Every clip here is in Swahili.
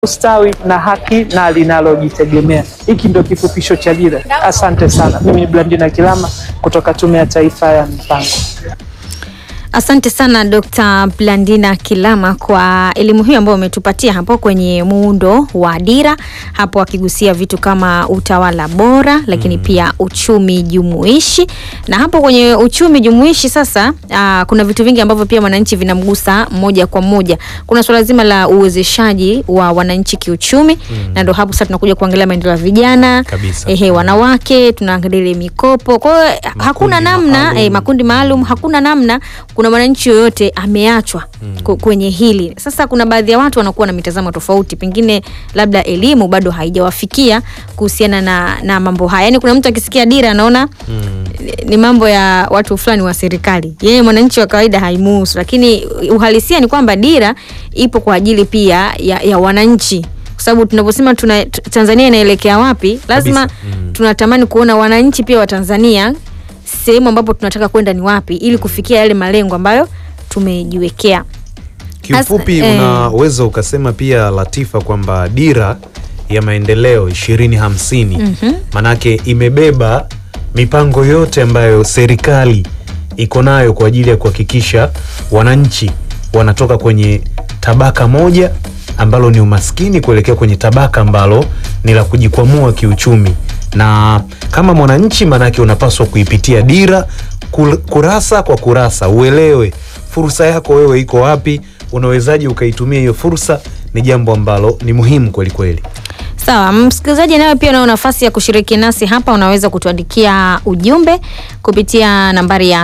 ustawi na haki na linalojitegemea. Hiki ndio kifupisho cha dira. Asante sana. Mimi ni Blandina Kilama kutoka Tume ya Taifa ya Mipango. Asante sana Dr. Blandina Kilama kwa elimu hiyo ambayo umetupatia hapo kwenye muundo wa dira, hapo akigusia vitu kama utawala bora, lakini pia uchumi jumuishi. Na hapo kwenye uchumi jumuishi sasa, aa, kuna vitu vingi ambavyo pia wananchi vinamgusa moja kwa moja. Kuna suala zima la uwezeshaji wa wananchi kiuchumi, na ndo hapo sasa tunakuja kuangalia maendeleo ya vijana, Kabisa. ehe, wanawake, tunaangalia ile mikopo. Kwa hiyo hakuna namna maalum. eh, makundi maalum, hakuna namna kuna mwananchi yoyote ameachwa ku- kwenye hili. Sasa kuna baadhi ya watu wanakuwa na mitazamo tofauti, pengine labda elimu bado haijawafikia kuhusiana na, na mambo haya. Yaani kuna mtu akisikia dira anaona ni- ni mambo ya watu fulani wa serikali, yeye mwananchi wa kawaida haimuhusu, lakini uhalisia ni kwamba dira ipo kwa ajili pia ya, ya wananchi kwa sababu tunaposema tuna, t- Tanzania inaelekea wapi, lazima Kabisa. Mm. tunatamani kuona wananchi pia wa Tanzania sehemu ambapo tunataka kwenda ni wapi, ili kufikia yale malengo ambayo tumejiwekea. Kiufupi As- eh. unaweza ukasema pia Latifa kwamba dira ya maendeleo ishirini hamsini manake imebeba mipango yote ambayo serikali iko nayo kwa ajili ya kuhakikisha wananchi wanatoka kwenye tabaka moja ambalo ni umaskini kuelekea kwenye tabaka ambalo ni la kujikwamua kiuchumi, na kama mwananchi, manake unapaswa kuipitia dira kul- kurasa kwa kurasa, uelewe fursa yako wewe iko wapi, unawezaje ukaitumia hiyo fursa. Ni jambo ambalo ni muhimu kweli kweli. Sawa, msikilizaji, nayo pia unao nafasi ya kushiriki nasi hapa. Unaweza kutuandikia ujumbe kupitia nambari ya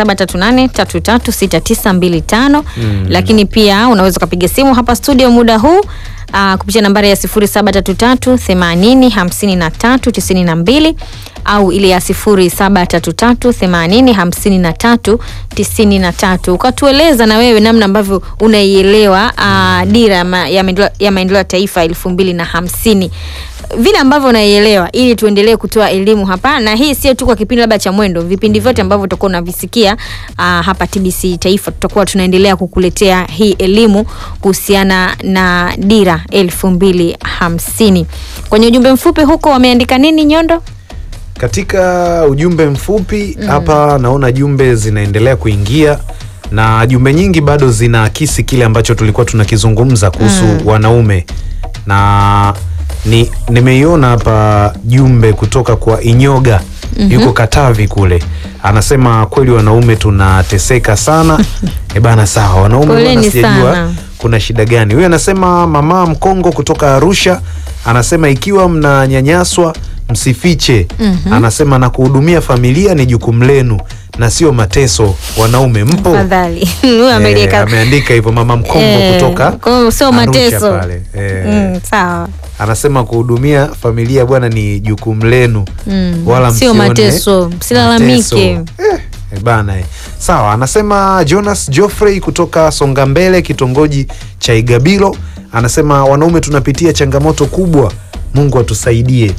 0738336925 lakini pia unaweza ukapiga simu hapa studio muda huu uh, kupitia nambari ya 0733805392 au ile ya 0733805393 ukatueleza na wewe namna ambavyo unaielewa uh, dira ya ma- ya maendeleo ya maendeleo ya taifa elfu mbili na hamsini vile ambavyo unaielewa ili tuendelee kutoa elimu hapa, na hii sio tu kwa kipindi labda cha Mwendo, vipindi vyote ambavyo utakuwa unavisikia uh, hapa TBC Taifa, tutakuwa tunaendelea kukuletea hii elimu kuhusiana na dira elfu mbili hamsini. Kwenye ujumbe mfupi huko wameandika nini, Nyondo? Katika ujumbe mfupi hapa naona jumbe zinaendelea kuingia na jumbe nyingi bado zinaakisi kile ambacho tulikuwa tunakizungumza kuhusu wanaume, na ni nimeiona hapa jumbe kutoka kwa Inyoga yuko Katavi kule, anasema kweli wanaume tunateseka sana. E bana, sawa wanaume, Poleni bwana, sijajua sana. kuna shida gani. Huyu anasema mama Mkongo kutoka Arusha anasema ikiwa mnanyanyaswa msifiche. Anasema na kuhudumia familia ni jukumu lenu na sio mateso. Wanaume mpo? Fadhali huyu Eh, amelieka ameandika hivyo mama Mkongo Eh, kutoka kwa hiyo sio Arusha mateso. pale. Eh, mm, sawa Anasema kuhudumia familia bwana ni jukumu lenu Mm, wala sio msione mateso, msilalamike. mateso. Eh, eh, bana eh. Sawa, anasema Jonas Geoffrey kutoka Songa Mbele, kitongoji cha Igabilo, anasema wanaume tunapitia changamoto kubwa, Mungu atusaidie.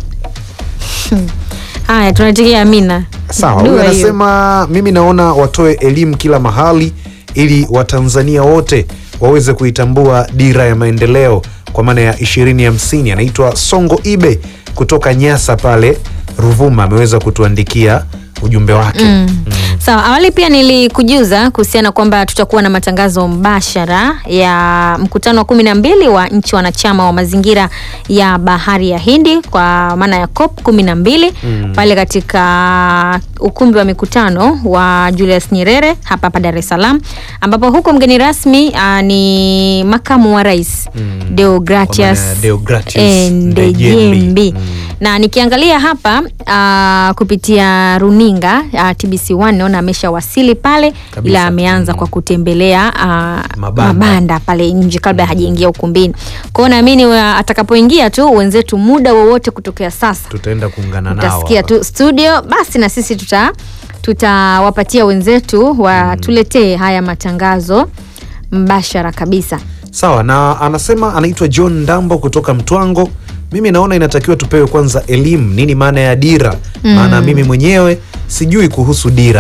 haya, tunatikia amina. Sawa, Dua huyu hiyo. anasema mimi naona watoe elimu kila mahali ili Watanzania wote waweze kuitambua dira ya maendeleo kwa maana ya ishirini hamsini. Anaitwa Songo Ibe kutoka Nyasa pale Ruvuma, ameweza kutuandikia ujumbe wake mm. Sawa, awali pia nilikujuza kuhusiana kwamba tutakuwa na matangazo mbashara ya mkutano wa kumi na mbili wa nchi wanachama wa mazingira ya bahari ya Hindi kwa maana ya COP kumi na mbili pale katika ukumbi wa mikutano wa Julius Nyerere hapa hapa Dar es Salaam, ambapo huko mgeni rasmi aa, ni makamu wa rais Deogratias Kwa maana ya Deogratius Ndejembi Ndejembi. na nikiangalia hapa uh, kupitia runinga uh, TBC1 naona ameshawasili pale, Kabisa. ila ameanza kwa kutembelea uh, Mabanda. mabanda. pale nje kabla hajaingia ukumbini. Kwa hiyo naamini wa- atakapoingia tu wenzetu, muda wowote kutokea sasa Tutaenda kuungana nao utasikia hapa. tu studio, basi na sisi tuta tutawapatia wenzetu watuletee haya matangazo mbashara kabisa. Sawa, na anasema anaitwa John Ndambo kutoka Mtwango. Mimi naona inatakiwa tupewe kwanza elimu, nini maana ya dira, maana mimi mwenyewe sijui kuhusu dira.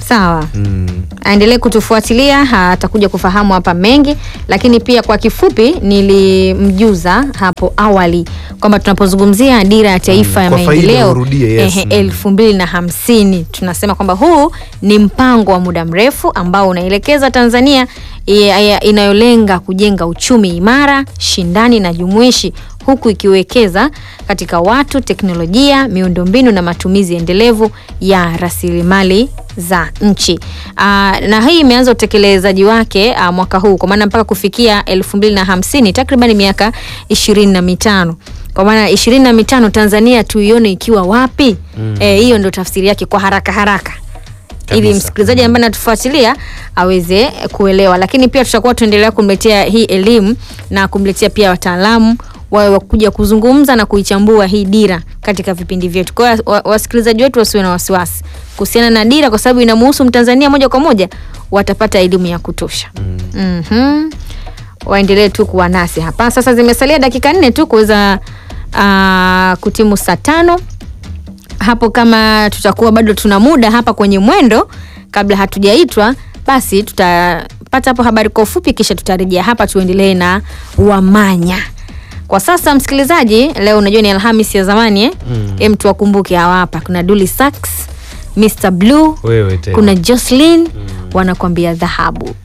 Sawa. mm. aendelee kutufuatilia ha, atakuja kufahamu hapa mengi lakini pia kwa kifupi nilimjuza hapo awali kwamba tunapozungumzia dira ya taifa Mm, ya kwa faida maendeleo urudie, yes. ehe, Mm. elfu mbili na hamsini tunasema kwamba huu ni mpango wa muda mrefu ambao unaelekeza tanzania ya- ya- inayolenga kujenga uchumi imara shindani na jumuishi huku ikiwekeza katika watu teknolojia miundombinu na matumizi endelevu ya rasilimali za nchi Aa, na hii imeanza utekelezaji wake aa, mwaka huu kwa maana mpaka kufikia elfu mbili na hamsini takriban miaka ishirini na mitano kwa maana ishirini na mitano tanzania tuione ikiwa wapi mm. e, hiyo ndo tafsiri yake kwa haraka haraka ili Kabisa. msikilizaji ambaye anatufuatilia aweze kuelewa lakini pia tutakuwa tuendelea kumletea hii elimu na kumletea pia wataalamu wawe wakuja kuzungumza na kuichambua hii dira katika vipindi vyetu kwa hiyo wa- wasikilizaji wetu wasiwe na wasiwasi kuhusiana na dira kwa sababu inamuhusu mtanzania moja kwa moja watapata elimu ya kutosha mm. mm waendelee tu kuwa nasi hapa sasa zimesalia dakika nne tu kuweza uh, kutimu saa tano hapo kama tutakuwa bado tuna muda hapa kwenye mwendo kabla hatujaitwa basi tutapata hapo habari kwa ufupi kisha tutarejea hapa tuendelee na wamanya kwa sasa msikilizaji leo unajua ni alhamis ya zamani eh? mm. em tuwakumbuke hawa hapa kuna duli sax mr blue wewe tena kuna jocelyn mm. wanakwambia dhahabu